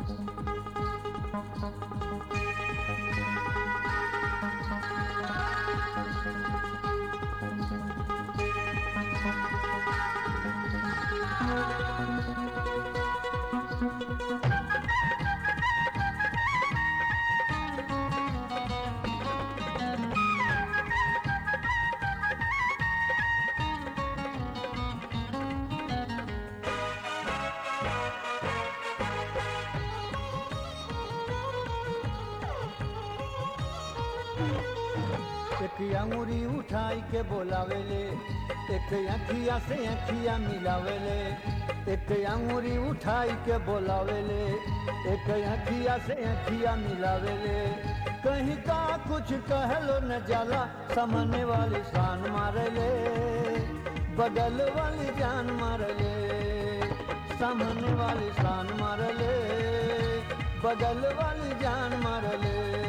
एक अंगुरी उठाई के बोलावेले एक अखिया से अखिया मिलावेले एक अंगुरी उठाई के बोलावेले एक अखिया से अखिया मिलावेले कहीं का कुछ कहलो न जाला सामने वाली शान मारले बगल वाली जान मारले सामने वाली शान मारले बगल वाली जान मारले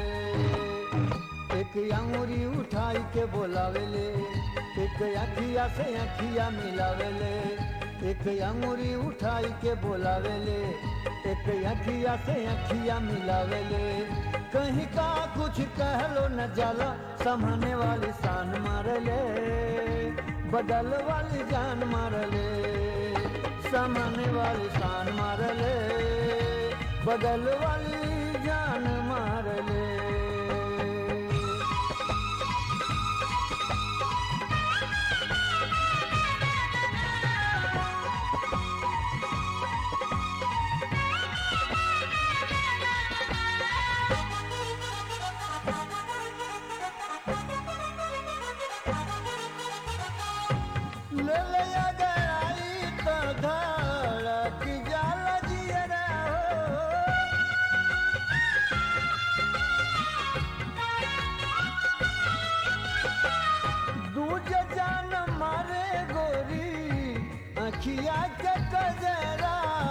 एक अंगुरी उठाई के बोलावेले एक अखिया से अखिया मिलावेले एक अंगुरी उठाई के बोलावेले एक अखिया से अखिया मिलावेले कहीं का कुछ कहलो न जाला समझने वाली शान मारले बदल वाली जान मारले समझने वाली शान मारले बदल वाली जान मारले ले ले अगर आई तो धड़क जाला जियरा हो दूज जान मारे गोरी अखिया के कजरा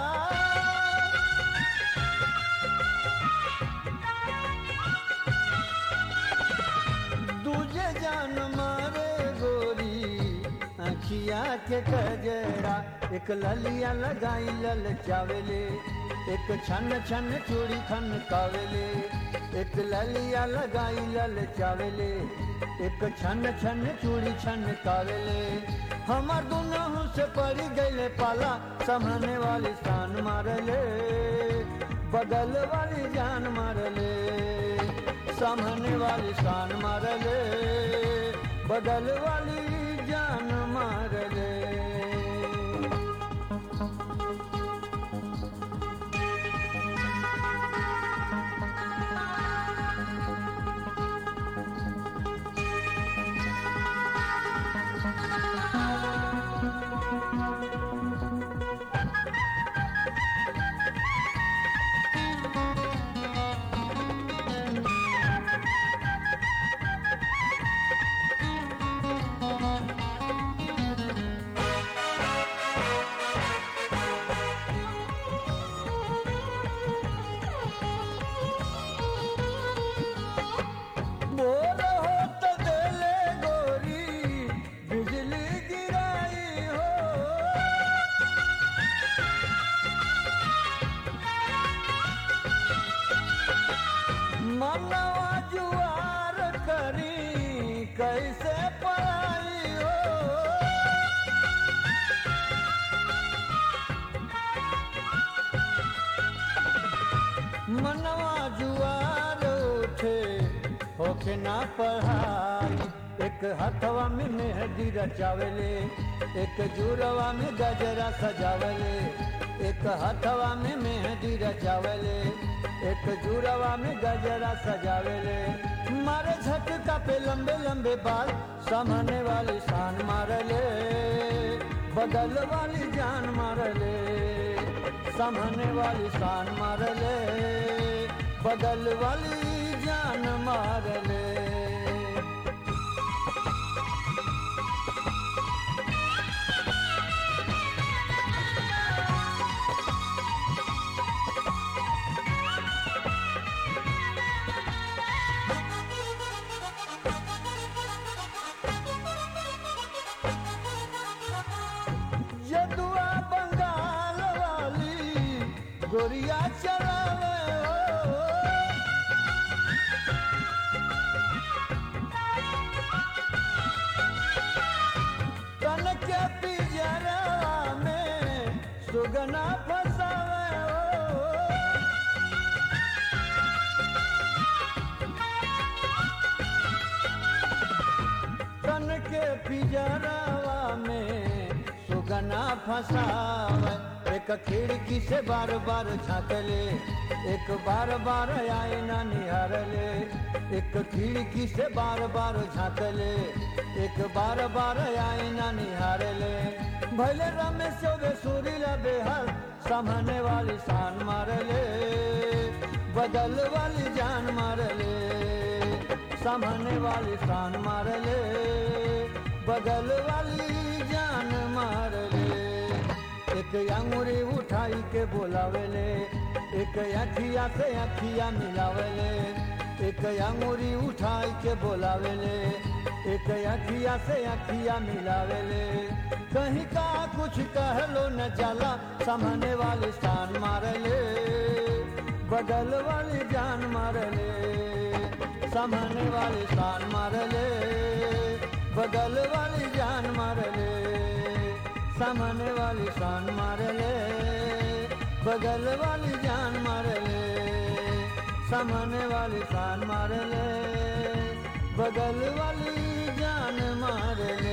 दूजे जान मारे गोरी अखिया के कजरा एक ललिया लगाई लल चावेले एक छन छन चूड़ी खन कावेले एक ललिया लगाई लल चावेले एक छन छन चूड़ी छन कावेले हमार दुनहु से पड़ी गईले पाला समझने वाली शान मारले बगल वाली जान मारले सामने वाली शान मारले बगल वाली जान मारले बोल हो तो देले गोरी बिजली गिराई हो मनवा जुआर करी कैसे पढ़ाई हो मनवा जुआर उठे होके ना पढ़ाई एक हथवा में मेहंदी रचावेले एक जुरवा में गजरा सजावेले एक हथवा में मेहंदी रचावेले एक जुरवा में गजरा सजावेले मारे झटका पे लंबे लंबे बाल सामने वाली शान मारले बगल वाली जान मारले सामने वाली शान मारले बगल वाली जान मारले जदुआ बंगाल वाली गोरिया चलावे हो तन के पिजरा में सुगना फसावे हो तन के पिजरावा में सुगना फसावे एक खिड़की से बार बार झाँकले एक बार बार आए ना निहारले एक खिड़की से बार बार झाँकले एक बार बार आए ना निहारले भले रमेश चौबे सुरीला बेहाल सामने वाली शान मारले बदल वाली जान मारले सामने वाली शान मारले बगल वाली जान मारले एक अंगुरी उठाई के बोलावेले एक अखिया से अखिया मिलावेले एक अंगुरी उठाई के बोलावेले एक अखिया से अखिया मिलावेले कहीं का कुछ कहलो न जाला सामने वाली शान मारले बगल वाली जान मारले सामने वाली शान मारले बगल वाली जान मारले सामने वाली शान मारले बगल वाली जान मारले सामने वाली शान मारले बगल वाली जान मारले